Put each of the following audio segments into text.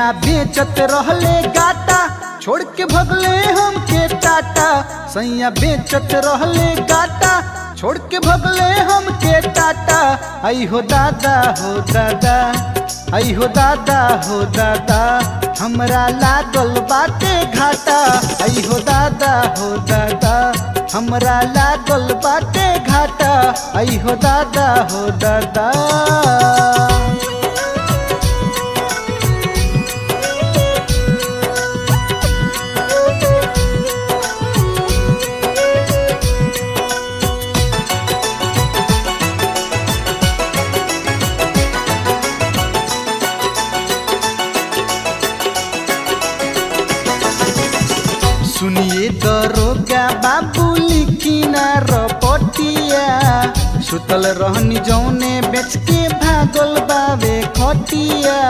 सैया बेचत रहले गाटा छोड़ के भगले हमके टाटा सैया बेचत रहले गाटा छोड़ के भगले हमके टाटा आई हो दादा हो दादा आई हो दादा हो दादा हमरा लागल बाटे घाटा आई हो दादा हो दादा हमरा लागल बाटे घाटा आई हो दादा हो दादा सुनिए दरोगा बाबू लिखिना रपटिया सुतल रहनी जौने बेच के भागल बावे खटिया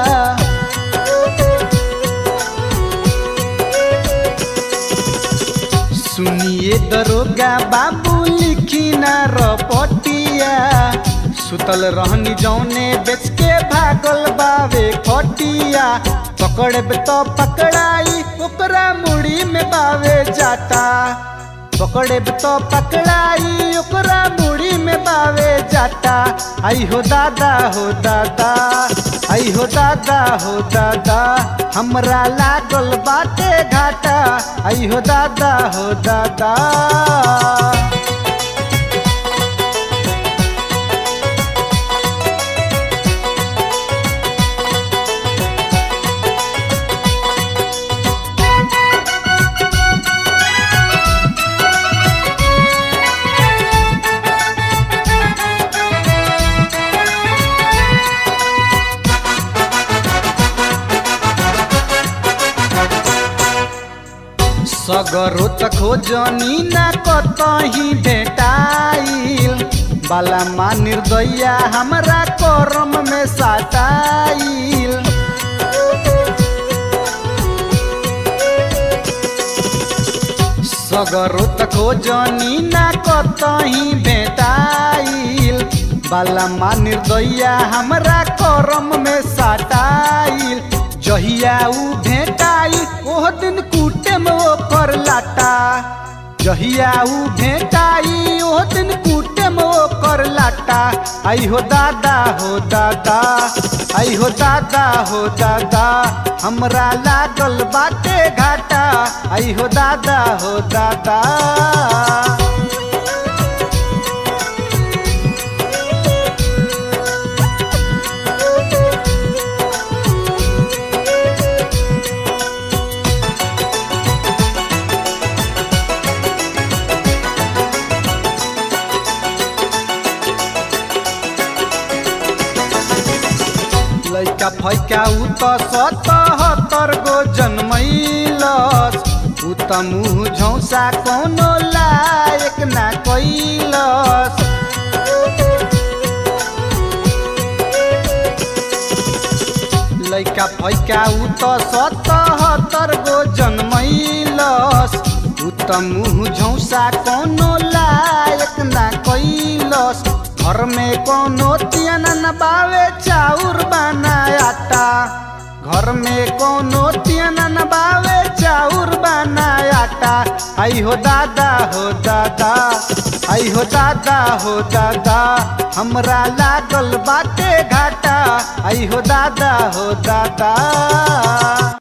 सुनिए दरोगा बाबू लिखिना रपटिया सुतल रहनी जौने बेच के भागल बावे खटिया पकड़े तो पकड़ाई ओकरा मुड़ी में बावे जाता पकड़े तो पकड़ाई ओकरा मुड़ी में बावे जाता आई हो दादा हो दादा आई हो दादा हो दादा हमरा लागल बाटे घाटा आई हो दादा हो दादा सगरो त खोजनी ना कतही भेटाइल बाला मा निर्दया हमरा करम में साटाइल सगरो त खोजनी ना कतही भेटाइल बाला मा निर्दया हमरा करम में साटाइल जहिया ऊ भेटाई ओह दिन कूटे में ओकर लाटा जहिया ऊ भेटाई ओह दिन कूटे में ओकर लाटा आई हो दादा हो दादा आई हो दादा हो दादा हमरा लागल बाटे घाटा आई हो दादा हो दादा लैका फैका उ त सतहत्तर गो जन्मैलस उ त मुँह झौसा कोनो लायक ना कैलस लैका फैका उ त सतहत्तर गो जन्मैलस उ त मुँह झौसा कोनो लायक ना कैलस घर में कोनो तियन न बावे चाउर बनायाता घर में कोनो तियन न बावे चाउर बनायाता आई हो दादा हो दादा आई हो दादा हो दादा हमरा लागल बाटे घाटा आई हो दादा हो दादा